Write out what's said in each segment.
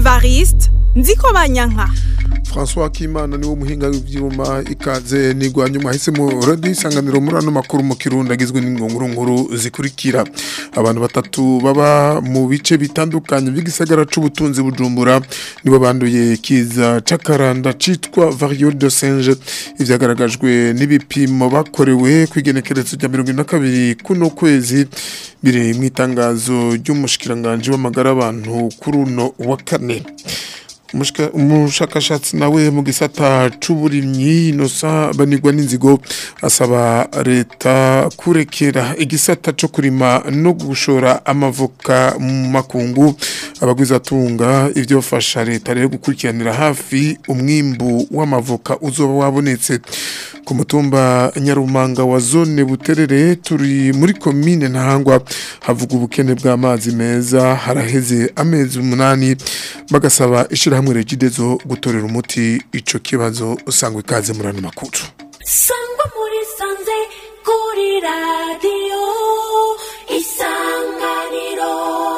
evariste nziko banyanka François Kimana niwo muhinga w'ivyuma ikaze nigwanye mwahisemo radio isanganiro muri ano makuru mu kirundi agizwe n'ingonguru nkuru zikurikira abantu batatu baba mu bice bitandukanye by'igisagara c'ubutunzi bujumbura nibo banduye kiza cakaranda citwa variole de singe ivyagaragajwe n'ibipimo bakorewe kwigenekerezo rya 22 kuno kwezi biri mu itangazo ry'umushikiranganje w'amagara abantu kuri uno wa kane umushakashatsi nawe mu gisata c'uburimyi inosa banigwa n'inzigo asaba leta kurekera igisata co kurima no gushora amavoka mu makungu abagwizatunga ivyo fasha leta rero gukurikiranira hafi umwimbu w'amavoka uzoba wabonetse ku mutumba nyarumanga wa zone buterere turi muri komine ntahangwa havuga ubukene bw'amazi meza haraheze amezi umunani bagasaba ishirahamwe regidezo gutorera umuti ico kibazo usangwa ikaze muri ano makuru sangwa muri sanze kuri radiyo isanganiro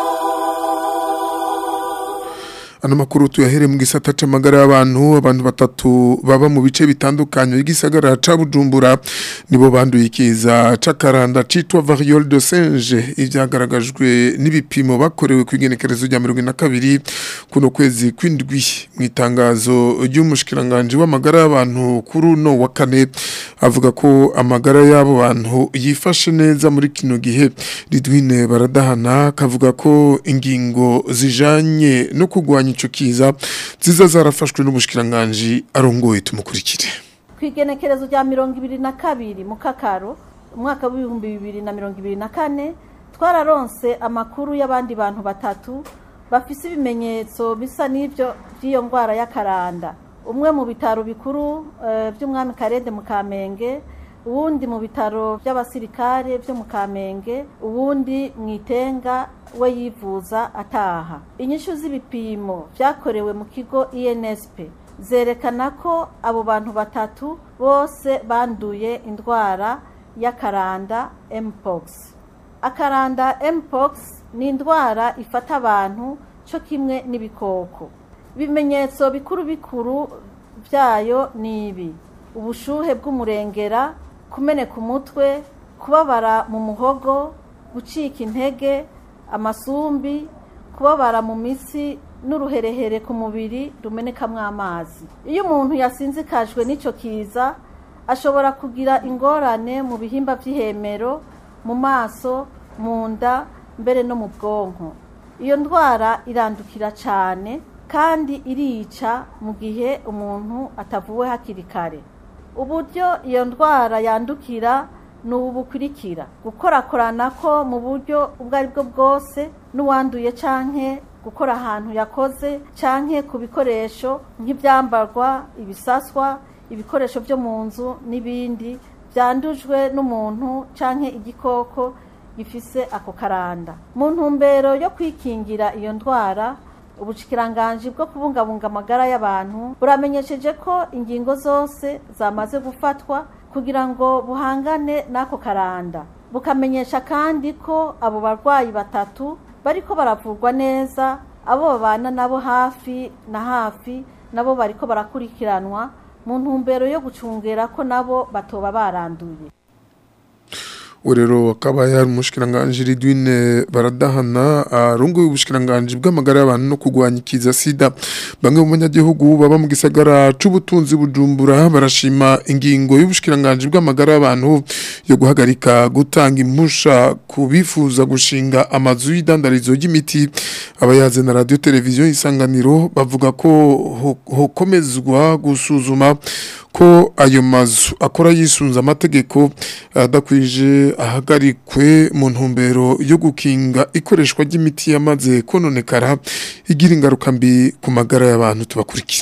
ano makuru tuyahere mu gisata c'amagara y'abantu abantu batatu baba mu bice bitandukanye by'igisagara ca Bujumbura nibo banduye ikiza c'akaranda citwa variole de singe ivyagaragajwe n'ibipimo bakorewe kwigenekerezo rya 22 kuno kwezi kwindwi mu itangazo ry'umushikiranganje w'amagara y'abantu kuri uno wa kane avuga ko amagara y'abo bantu yifashe neza muri kino gihe Ridwine baradahana kavuga ko ingingo zijanye no kugwanya ico kiza ziza zarafashwe n'umushikiranganje arongoye tumukurikire kwigenekerezo rya mirongo ibiri na kabiri mu kakaro umwaka w'ibihumbi bibiri na mirongo ibiri na kane twararonse amakuru y'abandi bantu batatu bafise ibimenyetso bisa n'ibyo by'iyo ndwara y'akaranda umwe mu bitaro bikuru by'umwami karede mu kamenge uwundi mu bitaro by'abasirikare byo mu kamenge uwundi mu itenga we yivuza ataha inyishu z'ibipimo byakorewe mu kigo insp zerekana ko abo bantu batatu bose banduye indwara y'akaranda mpox akaranda mpox ni indwara ifata abantu cyo kimwe n'ibikoko ibimenyetso bikuru bikuru byayo ni ibi ubushuhe bw'umurengera kumeneka umutwe kubabara mu muhogo gucika intege amasumbi kubabara mu mitsi n'uruherehere ku mubiri rumenekamo amazi iyo umuntu yasinzikajwe n'icyo kiza ashobora kugira ingorane mu bihimba by'ihemero mu maso mu nda mbere no mu bwonko iyo ndwara irandukira cyane kandi irica mu gihe umuntu atavuwe hakiri kare uburyo iyo ndwara yandukira ni ubu bukurikira gukorakorana ko mu buryo ubwo ari bwo bwose n'uwanduye cyangwa gukora ahantu yakoze cyangwa ku bikoresho nk'ibyambarwa ibisaswa ibikoresho byo mu nzu n'ibindi byandujwe n'umuntu cyangwa igikoko gifise ako karanda mu ntumbero yo kwikingira iyo ndwara ubushikiranganje bwo kubungabunga amagara y'abantu buramenyesheje ko ingingo zose zamaze gufatwa kugira ngo buhangane n'ako karanda bukamenyesha kandi ko abo barwayi batatu bariko baravurwa neza abo babana nabo hafi na hafi nabo bariko barakurikiranwa mu ntumbero yo gucungera ko nabo batoba baranduye urero akaba yari umushikiranganje Ridwine baradahana arunguye ubushikiranganje bw'amagara y'abantu no kugwanya ikiza sida bamwe mu banyagihugu baba mu gisagara c'ubutunzi bujumbura barashima ingingo y'ubushikiranganje bw'amagara y'abantu yo guhagarika gutanga impusha ku bifuza gushinga amazu y'idandarizo ry'imiti abayaze na radio televiziyo isanganiro bavuga ko hokomezwa gusuzuma ko ayo mazu akora yisunze amategeko adakwije ahagarikwe mu ntumbero yo gukinga ikoreshwa ry'imiti yamaze kononekara igira ingaruka mbi ku magara y'abantu tubakurikire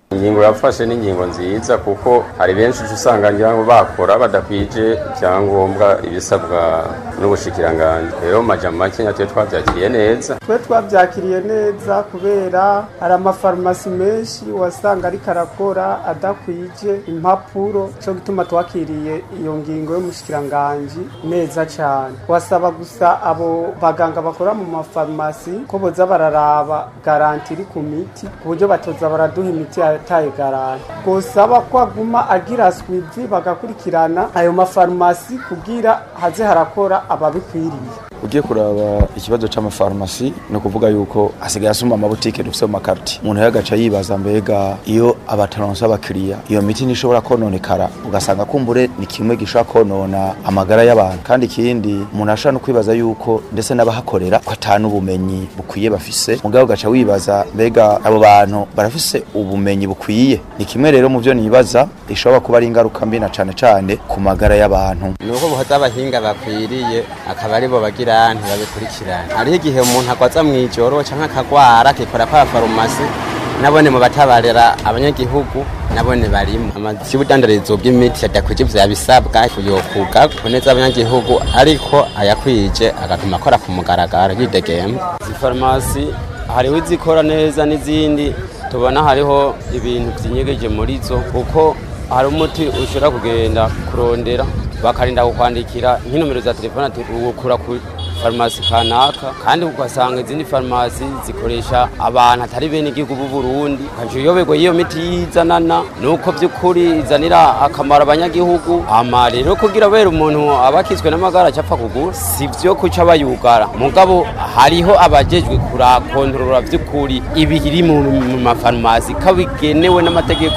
ingingo yafashe ni ingingo nziza kuko hari benshi uca usanga ngira ngo bakora badakwije ibyangombwa ibisabwa n'ubushikiranganji rero mu majambo make nyatwe twabyakiriye neza twe twabyakiriye neza kubera hari amafarumasi menshi wasanga ariko arakora adakwije impapuro cyo gituma twakiriye iyo ngingo y'umushikiranganji neza cyane wasaba gusa abo baganga bakora mu mafarumasi ko boza bararaba garanti iri ku miti ku buryo batoza baraduha imiti yataye garanti gusaba ko aguma agira swivi bagakurikirana ayo mafarumasi kugira haze harakora ababikwiriye ugiye kuraba ikibazo c'amafarumasi ni ukuvuga yuko hasigaye asuma amabutike dufise mu makarti umuntu rero agaca yibaza mbega iyo abataronse abakiriya iyo miti ntishobora kononekara ugasanga kumbure ni kimwe gishobora konona amagara y'abantu kandi ikindi umuntu ashobora no kwibaza yuko ndetse n'abahakorera ko atanu ubumenyi bukwiye bafise mugabo ugaca wibaza mbega abo bantu barafise ubumenyi bukwiye ni kimwe rero mu vyo nibaza ishobora kuba ari ingaruka mbi na cane cane ku magara y'abantu ni uko muhoza abahinga bakwiriye akaba aribo bagira ntibabikurikirane hariho igihe umuntu agwaza mu ijoro cyangwa akagwara akikora kwa farumasi nabone mu batabarira abanyagihugu nabone barimo amazi y'ubudandarizo bw'imiti adakwije vya bisabwa yokuga kuneza abanyagihugu ariko ayakwije agatuma akora ku mugaragaro yidegemba izi farumasi hariho izikora neza n'izindi tubona hariho ibintu vyinyegeje muri zo kuko hari umuti ushobora kugenda kurondera bakarinda kukwandikira nk'inomero za telefone ati ukura ku farumasi kanaka kandi ugasanga izindi farumasi zikoresha abantu atari bene igihugu b'u Burundi kaje uyoberwa iyo miti yizanana nuko by'ukuri izanira akamaro abanyagihugu ama rero kugira bera umuntu abakizwe n'amagara acapfa kugura sivyo kuca bayugara mugabo hariho abajejwe kurakontorora by'ukuri ibiri mu mu mafarumasi kabigenewe n'amategeko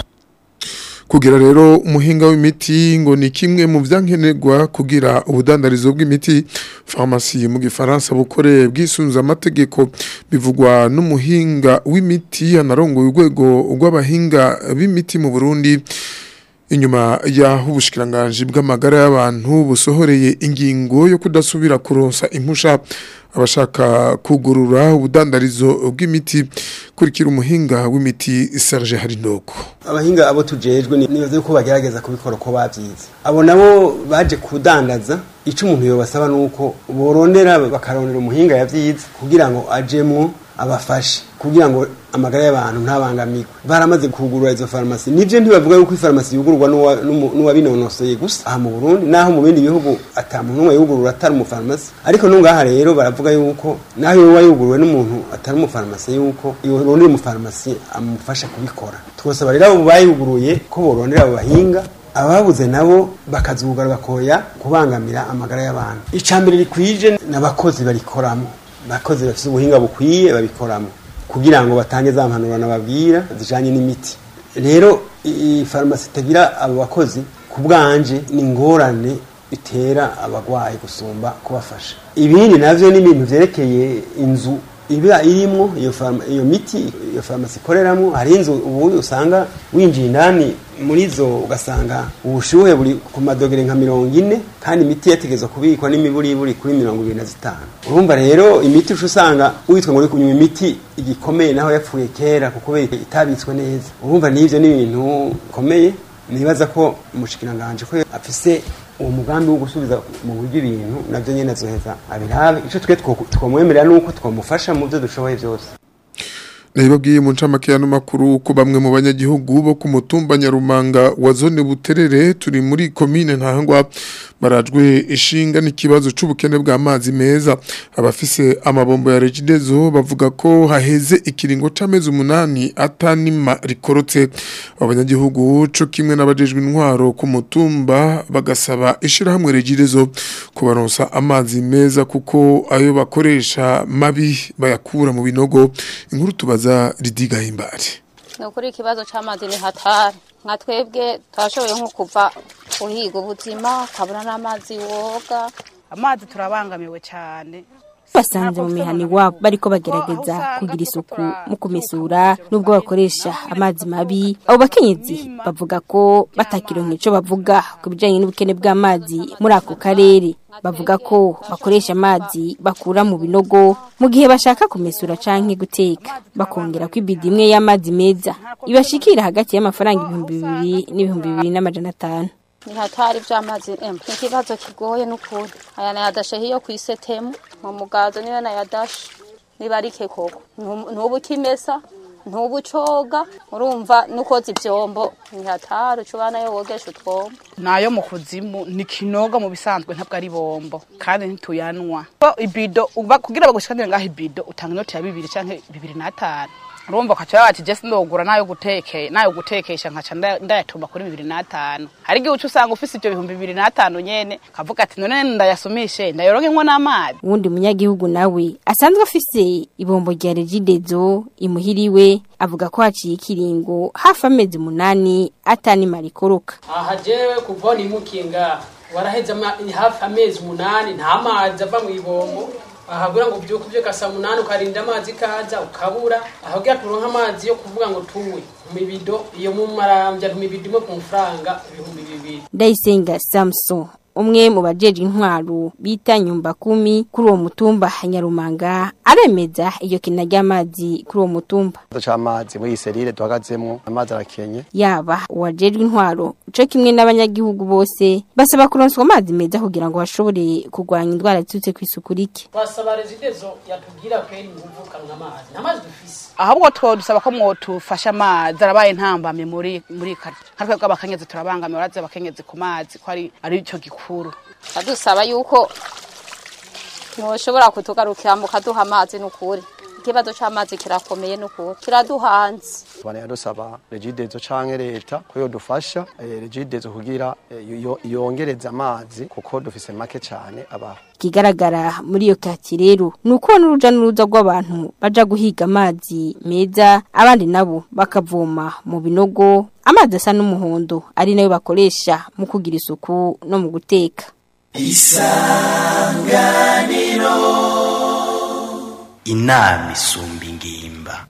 kugira rero umuhinga w'imiti ngo ni kimwe mu byankenerwa kugira ubudandarizo bw'imiti farumasi mu gifaransa bukore bwisunze amategeko bivugwa n'umuhinga w'imiti anarongoye urwego rw'abahinga b'imiti mu Burundi inyuma y'aho ubushikiranganje bw'amagara y'abantu busohoreye ingingo yo kudasubira kuronsa impusha abashaka kugurura ubudandarizo bw'imiti kurikira umuhinga w'imiti Serge Harinoko abahinga abo tujejwe nibaze ko bagerageza kubikora uko bavyize abo nabo baje kudandaza ico umuntu yobasaba nuko borondera bakarondera umuhinga yavyize kugira ngo ajemwo abafashe kugira ngo amagara y'abantu ntabangamirwe baramaze kugurura izo farumasi nivyo ntibavuga yuko ifarumasi yugururwa n'uwabinonosoye gusa aha mu Burundi naho mu bindi bihugu ata muntu umwe yugurura atari umufarumasi ariko nungaha rero baravuga yuko naho yoba yuguruwe n'umuntu atari umufarumasi yuko yorondera umufarumasi amufasha kubikora twosaba rero abo bayuguruye ko borondera abo bahinga ababuze nabo bakazugara bakoya kubangamira amagara y'abantu icambere rikwije n'abakozi barikoramo abakozi bafite ubuhinga bukwiye babikoramo kugira ngo batange za mpanuro nababwira zijanye n'imiti rero iyi farumasi itagira abo bakozi ku bwanje ni ingorane bitera abagwayi gusumba kubafasha ibindi navyo ni ibintu vyerekeye inzu iba irimwo iyo farma iyo miti iyo farumasi ikoreramwo hari inzu ubu usanga winjiye indani muri zo ugasanga ubushuhe buri ku madogere nka mirongo ine kandi imiti yategezwa kubikwa n'imiburiburi kuri mirongo ibiri na zitanu urumva rero imiti uca usanga witwa ngo uri kunywa imiti igikomeye naho yapfuye kera kuko itabitswe neza urumva n'ivyo ni ibintu bikomeye nibaza ko umushikiranganje ko afise uwo mugambi wo gusubiza mu buryo ibintu navyo nyene azoheza abirabe ico twe twomwemerera nuko twomufasha mu byo dushoboye byose Nabibabwiye mu ncamake y'ano makuru ko bamwe mu banyagihugu bo ku mutumba Nyarumanga wa zone Buterere turi muri commune Ntahangwa barajwe ishinga n'ikibazo c'ubukene bw'amazi meza abafise amabombo ya Regidezo bavuga ko haheze ikiringo c'amezi umunani atanima rikorotse abanyagihugu co kimwe n'abajejwe intwaro ku mutumba bagasaba ishirahamwe Regidezo kubaronsa amazi meza kuko ayo bakoresha mabi bayakura mu binogo inkuru tubaza ridiga himbare ni ukuri ikibazo cy'amazi ni hatari nka twebwe twashoboye nko kuva uhiga ubuzima ukabona n'amazi woga amazi turabangamiwe cyane basanze mu mihani wabo bariko bagerageza kugira isuku mu kumesura nubwo bakoresha amazi mabi abo bakenyezi bavuga ko batakironka ico bavuga ku bijanye n'ubukene bw'amazi muri ako karere bavuga ko bakoresha amazi bakura mu binogo mu gihe bashaka kumesura canke guteka bakongera ko ibidi imwe y'amazi meza ibashikira hagati y'amafaranga ibihumbi bibiri n'ibihumbi bibiri n'amajana atanu ni hatari vy'amazi em ni ikibazo kigoye n'ukuri aya nayadashe hiyo kw'isetemu mu mugazo niyo nayadashe nibarike koko Ntu- ntubu ukimesa ntubu ucoga urumva nukoza ivyombo ni hatari ucubana yo wogesha utwombo nayo mu kuzimu ni kinoga mu bisanzwe ntabwo ari bombo kandi ntituyanwa Ko ibido uba kugira bagushikanire ngaho ibido utanga inoti ya bibiri canke bibiri n'atanu urumva ukaca bati je sindogura nayo guteke nayo gutekesha nkaca nda- ndayatuma kuri bibiri n'atanu hari igihe uca usanga ufise ivyo bihumbi bibiri n'atanu nyene kavuga ati none ndayasumishe ndayoronkemwo n'amazi uwundi munyagihugu nawe asanzwe afise ibombo rya regidezo imuhiriwe avuga ko haciye ikiringo hafi amezi umunani atanimara ikoroka aha jewe kuva nimukiye ngaha waraheze ama- hafi amezi umunani nta mazi ava mu ibombo ahabwira ngo ubyuke ubyuka saa munani ukarinda amazi kaza ukabura ahabwira turonka amazi yo kuvuga ngo tuwe mu mibido iyo mu marambya mu mibido imwe ku mafaranga ibihumbi bibiri ndayisenga samson umwe mu bajeje intwaro bita nyumba kumi kuri uwo mutumba nyarumanga aremeza iyo kina ry'amazi kuri uwo mutumba ikibazo c'amazi muri iyi serire duhagazemwo amazi arakenye yaba uwajejwe intwaro co kimwe n'abanyagihugu bose basaba kuronswa amazi meza kugira ngo bashobore kurwanya indwara ziturutse kw'isuku rike twasaba rezidezo yatubwira kweri nguvu kanwa amazi nta mazi dufise ahubwo two dusaba ko mwotufasha amazi arabaye ntambamye muri muri kare nka twebwe abakenyezi turabangamiwe baraza abakenyezi ku mazi ko ari ari ico gikuru adusaba yuko mwoshobora kutugarukira mukaduha amazi n'ukuri ikibazo c'amazi kirakomeye n'ukuri kiraduhanze tubana dusaba regidezo canke leta ko yodufasha eh, regidezo kugira eh, yo- yongereza amazi kuko dufise make cane abaho ikigaragara muri iyo kati rero ni uko n'uruja n'uruza rw'abantu baja guhiga amazi meza abandi nabo bakavoma mu binogo amazi asa n'umuhondo ari nayo bakoresha mu kugira isuku no mu guteka inama isumba ingimba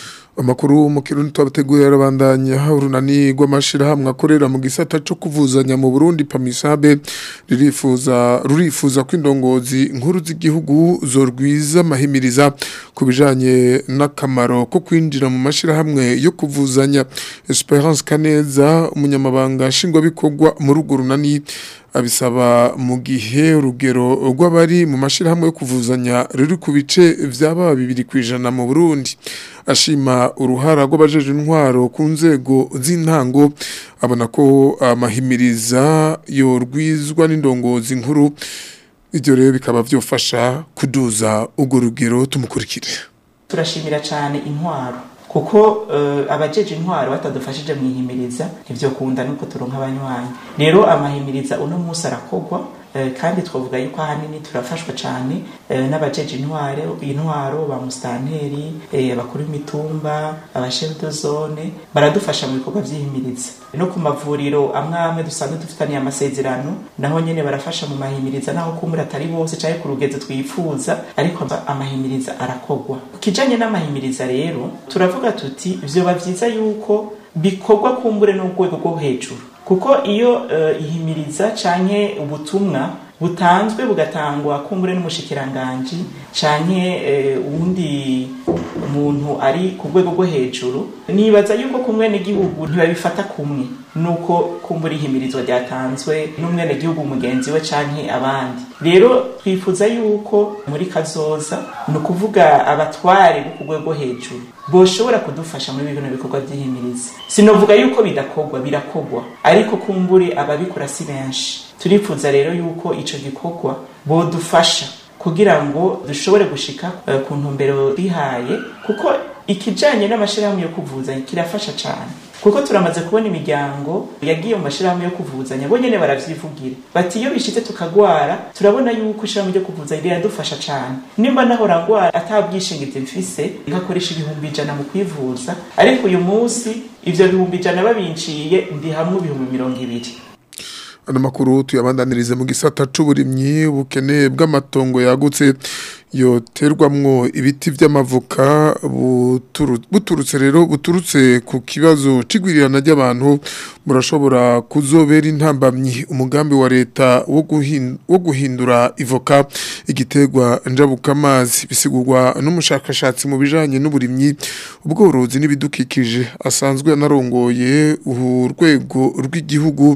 Amakuru mu kirundi twabategurira arabandanya urunani rw'amashirahamwe akorera mu gisata cyo kuvuzanya mu Burundi Pamisabe ririfuza rurifuza ko indongozi nkuru z'igihugu zorwiza mahimiriza ku bijanye n'akamaro ko kwinjira mu mashirahamwe yo kuvuzanya Esperance Kaneza umunyamabanga nshingwabikorwa mu rugo runani abisaba mu gihe urugero rw'abari mu mashirahamwe yo kuvuzanya ruri ku bice vyaba bibiri kwijana mu Burundi ashima uruhara rw'abajeje intwaro ku nzego z'intango abona ko amahimiriza yorwizwa n'indongozi nkuru ibyo rero bikaba byofasha kuduza urwo rugero tumukurikire turashimira cyane intwaro kuko uh, abajeje intwaro batadufashije mu ihimiriza ntivyokunda nuko turonka abanywanyi rero amahimiriza uno munsi arakogwa uh, kandi twavuga yuko ahanini turafashwa cyane uh, n'abajeje intwaro intwaro ba mustanteri abakuru b'imitumba abashefu de zone baradufasha mu bikorwa vy'ihimiriza no ku mavuriro amwe amwe dusanzwe dufitaniye amasezerano naho nyene barafasha mu mahimiriza naho kumura atari bose canke ku rugezo twifuza ariko amahimiriza arakogwa kijanye n'amahimiriza rero turavuga tuti vyoba vyiza yuko bikorwa kumbure n'urwego rwo hejuru kuko iyo uh, ihimiriza canke ubutumwa butanzwe bugatangwa kumbure n'umushikiranganji canke uwundi umuntu ari ku rwego rwo hejuru nibaza yuko ku mwenegihugu ntibabifata kumwe nuko kumbura ihimirizwa ryatanzwe n'umwenegihugu mugenzi we canke abandi rero twifuza yuko muri kazoza ni ukuvuga abatware bo ku rwego hejuru boshobora kudufasha muri bino bikorwa by'ihimiriza sinovuga yuko bidakorwa birakogwa ariko kumbure ababikora si benshi turifuza rero yuko ico gikorwa bodufasha kugira ngo dushobore gushika uh, ku ntumbero twihaye kuko ikijanye n'amashirahamwe yo kuvuzanya kirafasha cane kuko turamaze kubona imiryango yagiye mu mashirahamwe yo kuvuzanya bo nyene baravyivugira bati iyo bishitse tukagwara turabona yuko ishirahamwe ryo kuvuzanya riradufasha cane nimba nahora ngwara ata bwishingizi mfise nkakoresha ibihumbi ijana mu kwivuza ariko uyu munsi ivyo bihumbi ijana babinciye ndi hamwe ibihumbi mirongo ibiri ano makuru tuyabandanirize mu gisata c'uburimyi ubukene bw'amatongo yagutse yoterwamwo ibiti vy'amavoka buturu- buturutse rero buturutse ku kibazo c'igwirirana ry'abantu murashobora kuzobera intambamyi umugambi wa leta wo guhin- wo guhindura ivoka igiterwa njabukamazi bisigurwa n'umushakashatsi mu bijanye n'uburimyi ubworozi n'ibidukikije asanzwe anarongoye urwego rw'igihugu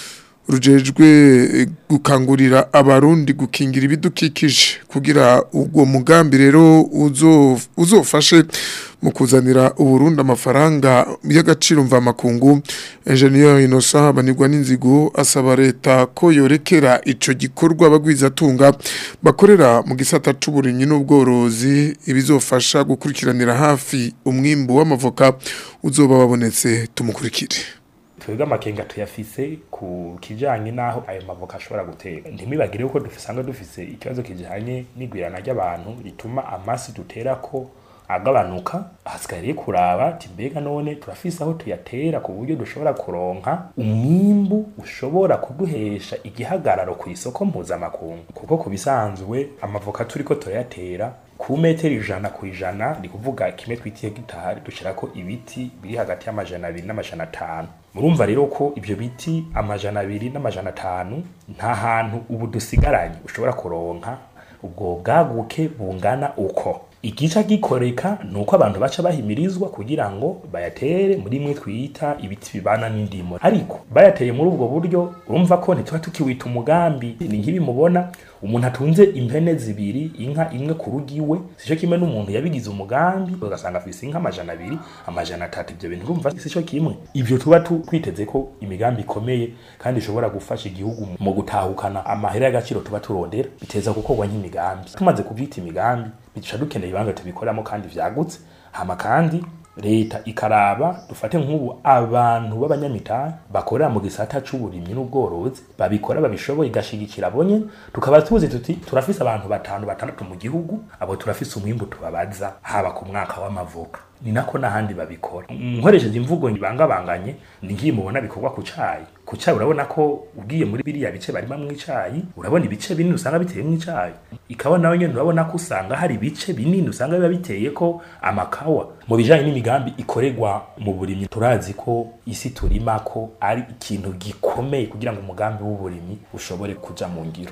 rujejwe gukangurira abarundi gukingira ibidukikije kugira ubwo mugambi rero uzo- uzofashe mu kuzanira uburundi amafaranga y'agaciro mvamakungu engineer Innocent banirwa n'inzigo asaba leta ko yorekera ico gikorwa bagwizatunga bakorera mu gisata c'uburimyi n'ubworozi ibizofasha gukurikiranira hafi umwimbu w'amavoka uzoba wabonetse tumukurikire twebwe amakenga tuyafise ku kijanye n'aho ayo mavoka ashobora guteka ntimibagire yuko dusanga dufise ikibazo kijanye n'igwirana ry'abantu rituma amasi duterako agabanuka hasigaye rero kuraba ati mbega none turafise aho tuyatera ku buryo dushobora kuronka umwimbu ushobora kuduhesha igihagararo ku isoko mpuzamakungu kuko ku bisanzwe amavoka turiko turayatera ku metero ijana ku ijana ni kuvuga kimwe twitiye gitari dushirako ibiti biri hagati y'amajana abiri n'amajana atanu murumva rero ko ibyo biti amajana abiri n'amajana atanu nta hantu ubu dusigaranye ushobora kuronka ubwo bwaguke bungana uko igica gikoreka ni uko abantu baca bahimirizwa kugira ngo bayatere muri mwe twita ibiti bibana n'indimo ariko bayateye muri ubwo buryo urumva ko ntituba tukiwita umugambi ni nk'ibi mubona umuntu atunze impene zibiri inka imwe ku rugi iwe sico kimwe n'umuntu yabigize umugambi ugasanga afise inka amajana abiri amajana atatu ibyo bintu urumva sico kimwe ivyo tuba tu- twiteze ko imigambi ikomeye kandi ishobora gufasha igihugu mu gutahukana amahera y'agaciro tuba turondera biteza gukorwa nk'imigambi tumaze kuvyita imigambi bica dukeneye ibibanza tubikoramo kandi vyagutse hama kandi leta ikaraba dufate nk'ubu abantu b'abanyamitari bakorera mu gisata c'uburimyi n'ubworozi babikora babishoboye igashigikira bonye tukaba tuzi tuti turafise abantu batanu batandatu mu gihugu abo turafise umwimbu tubabaza haba ku mwaka w'amavuka ni nako n'ahandi babikora nkoresheje imvugo ibangabanganye ni nk'iyi mubona bikorwa ku cayi ku cayi urabona ko ugiye muri biriya bice barima mu icayi urabona ibice binini usanga biteye mu icayi ikawa nawe nyene urabona ko usanga hari ibice binini usanga biba biteye ko amakawa mu bijanye n'imigambi ikorerwa mu burimyi turazi ko isi turima ko ari ikintu gikomeye kugira ngo umugambi w'uburimyi ushobore kuja mu ngiro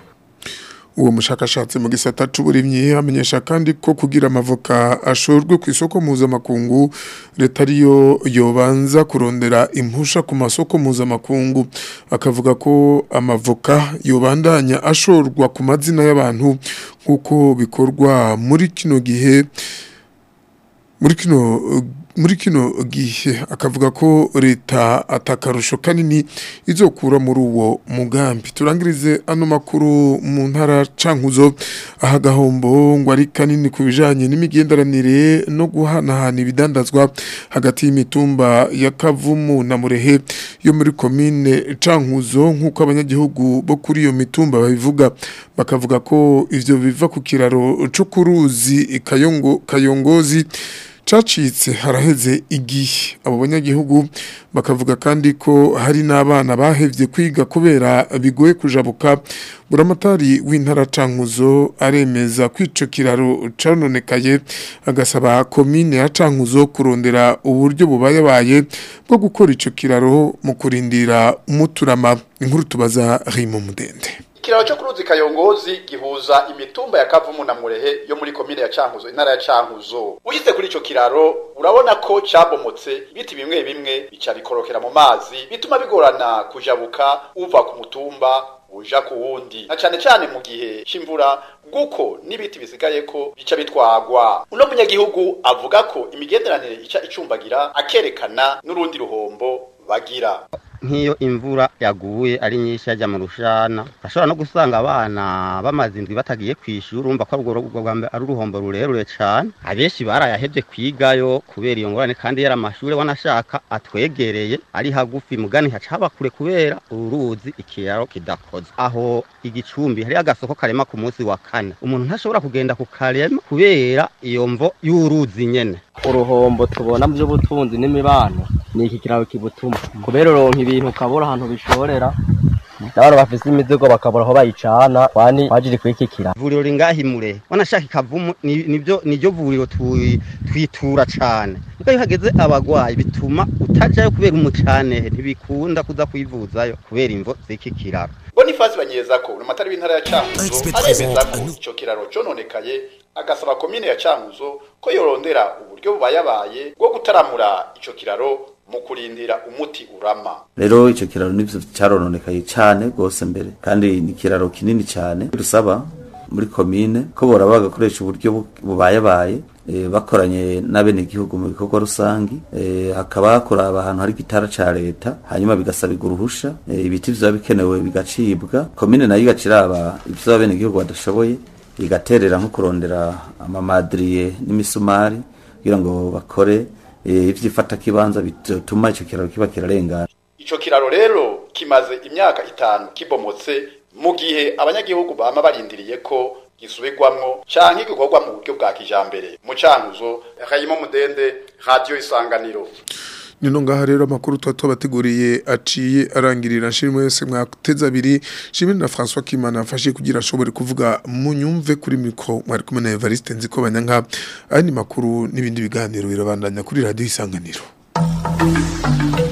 uwo mushakashatsi mu gisata c'uburimyi amenyesha kandi ko kugira amavoka ashorwe ku isoko mpuzamakungu leta ariyo yobanza kurondera impusha ku masoko mpuzamakungu akavuga ko amavoka yobandanya ashorwa ku mazina y'abantu nk'uko bikorwa muri kino gihe muri kino muri kino gihe akavuga ko leta atakarusho kanini izokura muri uwo mugambi turangirize ano makuru mu ntara cankuzo aha gahombo ngo ari kanini ku bijanye n'imigenderanire no guhanahana ibidandazwa hagati y'imitumba ya Kavumu na Murehe yo muri komine cankuzo nk'uko abanyagihugu bo kuri iyo mitumba babivuga bakavuga ko ivyo biva ku kiraro co kuruzi kayongo kayongozi cacitse haraheze igihe abo banyagihugu bakavuga kandi ko hari n'abana bahevye kwiga kubera bigoye kujabuka buramatari w'intara cankuzo aremeza kwico kiraro canonekaye agasaba komine ya cankuzo kurondera uburyo bubayabaye bwo gukora ico kiraro mu kurindira umuturama inkuru tubaza Rimo Mudende Ikiraro cyo kuruzi kayongozi gihuza imitumba ya Kavumu na Murehe yo muri komine ya Cankuzo intara ya Cankuzo. Ugize kuri ico kiraro urabona ko cabomotse ibiti bimwe bimwe bica bikorokera mu mazi bituma bigorana kujabuka uva ku mutumba uja ku wundi na cane cane mu gihe c'imvura guko n'ibiti bisigaye ko bica bitwagwa uno munyagihugu avuga ko imigenderanire ica icumbagira akerekana n'urundi ruhombo bagira nk'iyo imvura yaguye ari nyinshi yajya mu rushana ashobora no gusanga abana bamaze indwi batagiye ku ishuri urumva ko urwo rubwo bwa mbere ari uruhombo rurerure cyane abenshi barayahebye kwigayo kubera iyo ngorane kandi yari amashuri wanashaka atwegereye ari hagufi mugani hacaba kure kubera uruzi ikiraro kidakoze aho igicumbi hari agasoko karema ku munsi wa kane umuntu ntashobora kugenda ku karema kubera iyo mvo y'uruzi nyene uruhombo tubona mu by'ubutunzi n'imibano ni iki kiraro kibutuma kubera uronka ibintu ukabura ahantu bishorera n'abantu bafise imizigo bakabura aho bayicana kwani bajiri kwikikira ivuriro ringahimure wanashaka ikavumu ni- nivyo niryo vuriro twi- twitura cane niko iyo hageze abagwayi bituma utajayo kubera umucanehe ntibikunda kuza kwivuzayo kubera imvo z'iki kiraro Boniface banyeza ko unamatari w'intara ya Cankuzo aremeza ko ico kiraro cononekaye agasaba komine ya Cankuzo ko yorondera uburyo bubayabaye bwo gutaramura ico kiraro mu kurindira umuti urama rero icyo kiraro nivyo cyarononekaye cyane rwose mbere kandi ni ikiraro kinini cyane dusaba muri komine ko bora bagakoresha uburyo bu- bubayabaye eh, bakoranye n'abenegihugu mu bikorwa rusangi eh, hakaba hakuraba ahantu hari igitara ca leta hanyuma bigasabirwa uruhusha eh, ibiti vyoba bikenewe bigacibwa komine nayo igaciraba ivyo abenegihugu badashoboye igaterera nko kurondera amamadiriye n'imisumari kugira ngo bakore eh, ivyifata kibanza bituma ico kiraro kiba kirarengana ico kiraro rero kimaze imyaka itanu kibomotse mu gihe abanyagihugu bama barindiriye ko gisubirwamwo canke gikorwa mu buryo bwa kijambere mu Cankuzo Rayimo Mudende Radio Isanganiro Nino ngaha rero amakuru tuba tubateguriye aciye arangirira nshimwe wese mwateza abiri shimwe na François Kimana afashe kugira ashobore kuvuga mu nyumve kuri mikro mwari kumwe na Evariste nziko banyanka andi makuru n'ibindi biganiro birabandanya kuri radio isanganiro